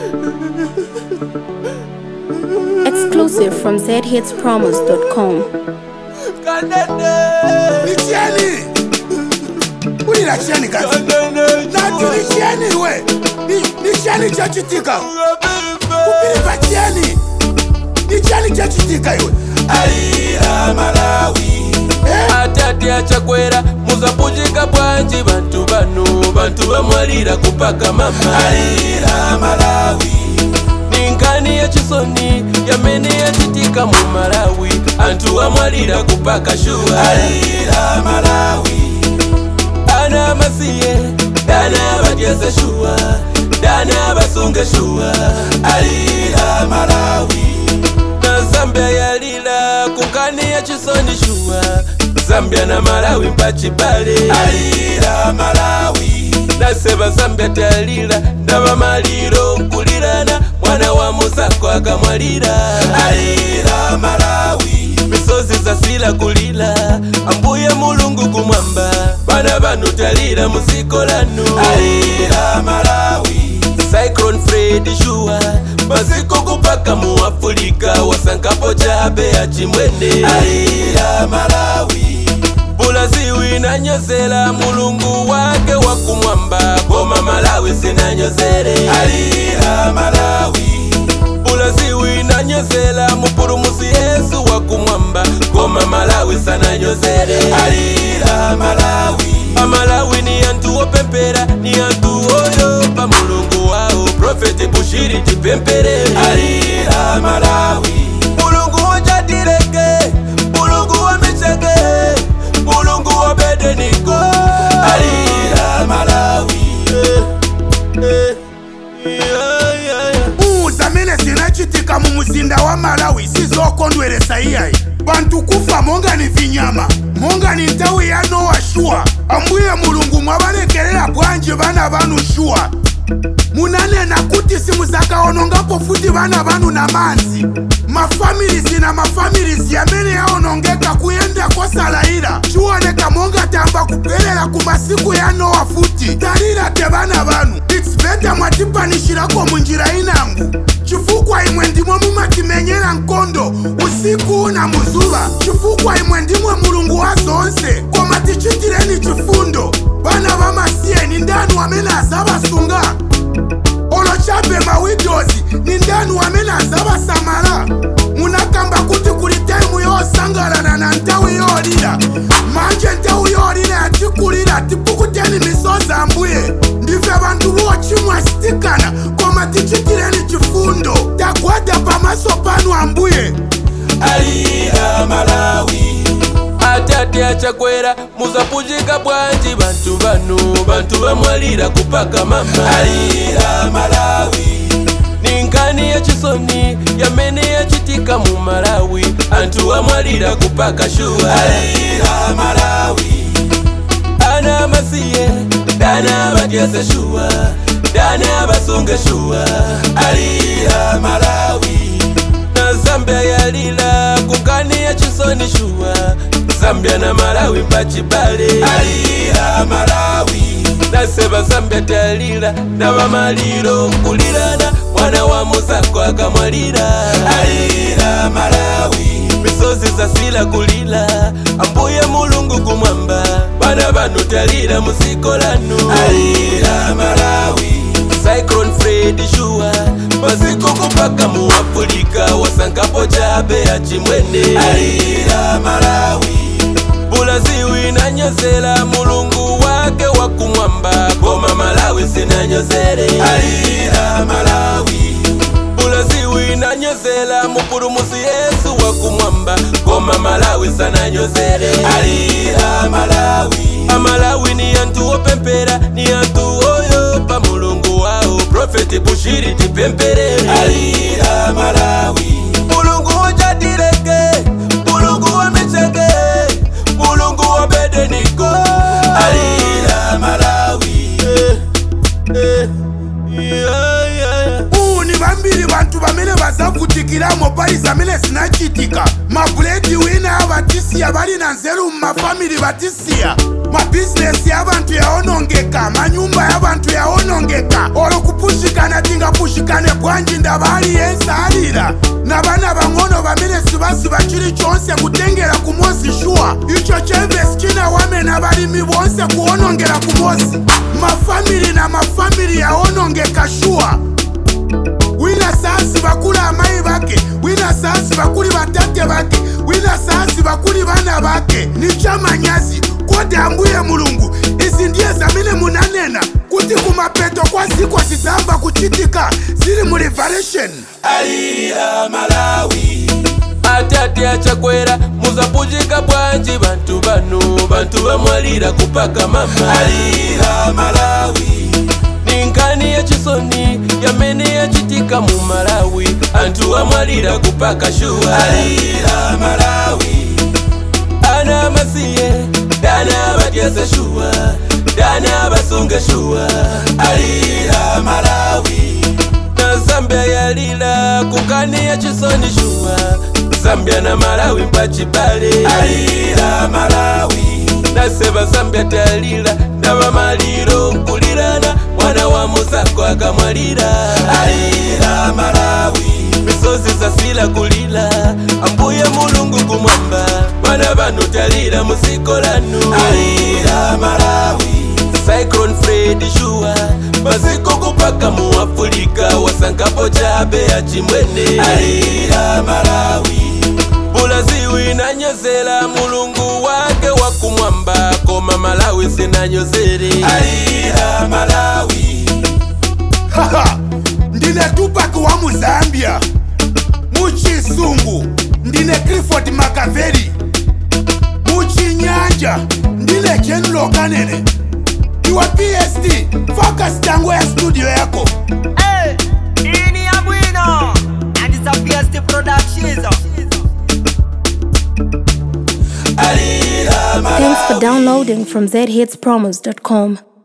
Exclusive from zhitspromos.com. Ni chieni ulira chieni kazi nati ni chieni we Ni- ni chieni chachitika kupiliva chieni ni chieni chachitika iwe alira malawi Eh? atati achakwera muzapujika bwanji bantu bano bantu bamwalira kupaka mama alira malawi ninkani yachisoni yamene yachitika mu malawi anthu amwalira kupaka shuwa alira malawi ana amasiye dana abadyeze shuwa dana abasunge shuwa alira malawi na zambia yalila kunkani ya chisoni shuwa zambia na malawi mpachibale alira malawi naseba zambia talila ndaba maliro nkulirana mwana wa musako akamwalira alira malawi misozi zasila kulila ambuye mulungu kumwamba bana banu talira musiko lanu alira malawi cyclone fred shuwa masiko kupaka mu afulika wasankapo chabe ya chimwene alira malawi bulaziwi nanyozela mulungu wake wakumwamba koma malawi sinanyozele alira malawi bulaziwi nanyozela mupulumusi yesu wakumwamba koma malawi sananyozele alira malawi amalawi ni anthu opempera ni anthu oyopa mulungu wawo profeti bushiri tipempere alira malawi mulungu wojatileke mulungu wamicheke mulungu wobedeniko alira malawi eh, eh, yeah, yeah, yeah. uu zamene zinachitika mu muzinda wa malawi sizokondweresa iyayi bantu kufa monga ni vinyama monga ni nthawi ya nowa shuwa ambuye mulungu mwabalekerera bwanji bana banu shuwa munanena kuti simuzakaonongapo futi bana banu na manzi mafamilizi na mafamilizi amene yaonongeka kuyenda kosalayira chiwoneka monga tamba kuphelela ku masiku ya nowa futi talira te bana banu its better mwatipanishirako munjira inangu chifukwa imwe ndimwe mumatimenyera nkondo usiku na muzuva chifukwa imwe ndimwe mulungu wa zonse koma tichitireni chifundo bana bamasiyeni ndanu amene azabasunga olochape mawidozi ni ndanu amene azabasamala munakamba kuti kuli taimu yosangalana na nthawi yolira manje nthawi yolira yatikulira tipukuteni misozi ambuye ndife bantu bochimwa sitikana koma tichitireni chifundo tagwada pamaso panu ambuye alira malawi atati achakwera muzapujika bwanji bantu bano bantu bamwalira kupaka mama alira malawi ninkani ya chisoni yamene yachitika mu malawi anthu amwalira kupaka shuwa alira malawi ana amasiye dana abadyeze shuwa dana abasunge shuwa alira malawi na zambia yalila kunkani ya chisoni shuwa zambia na malawi mpachibale alira malawi naseba zambia talila ndaba maliro nkulirana mwana wa musako akamwalira alira malawi misozi zasila kulila ambuye mulungu kumwamba bana banu talira musiko lanu alira malawi cyclone fred shuwa masiko kupaka mu afulika wasankapo chabe ya chimwene alira malawi bulaziwi nanyozela mulungu wake wakumwamba koma malawi sinanyozele alira malawi bulaziwi nanyozela mupulumusi yesu wakumwamba koma malawi sananyozele alira malawi amalawi ni anthu opempera ni anthu oyopa mulungu wawo profeti bushiri tipemperere alira malawi mulungu wojatileke mulungu wamicheke mulungu wobedeniko alira malawi eh, eh, yeah, yeah, yeah. uu ni vambiri vantu vamene vazavutikiramo pali zamene zinachitika mabuledi wina avatisiya vali na nzeru mumafamili vatisiya mabhizinesi ya vantu yaonongeka manyumba ya vantu yaonongeka olo kupushikana tingapushikane bwanji ndava aliyense alira na vana vang'ono vamene sivaziva chilichonse kutengera kumozi shuwa icho chemvesi chinawamena valimi vonse kuonongera kumozi mafamili na mafamili yaonongeka shuwa wina saasi vakuli amai vake wina saasi vakuli vatate vake wina saasi vakuli vana vake ni chamanyazi kodi ambuye mulungu izi ndiye zamene munanena kuti kumapeto kwa ziko zizamba kuchitika zili mu revelation alira malawi atate achakwera muzapuchika bwanji bantu bano bantu bamwalira kupaka mama alira malawi ninkani yachisoni yamene yachitika mu malawi anthu amwalira kupaka shuwa alira malawi ana masiye dana batyese shuwa dana basunge shuwa alira malawi na zambia yalila kukani ya chisoni shuwa zambia na malawi mpachibale alira malawi naseba zambia talila ndaba maliro nkulirana mwana wa muzako akamwalira alira malawi misozi zasila kulila ambuye mulungu kumwamba mwana banu talira musiko lanu alira malawi cyclone fred shuwa maziko kupaka mu afulika wasangapo chabe ya chimwene alira malawi bulaziwi nanyozela mulungu wake wakumwamba koma malawi sinanyozere alira malawi haha ndine tupac wa muzambia muchisungu ndine clifford makaveri muchinyanja ndine general kanene iwe pst focus tango ya studio yako Hey, ini ya bwino and it's a PST production. alira malawi Thanks for downloading from zhitspromos.com.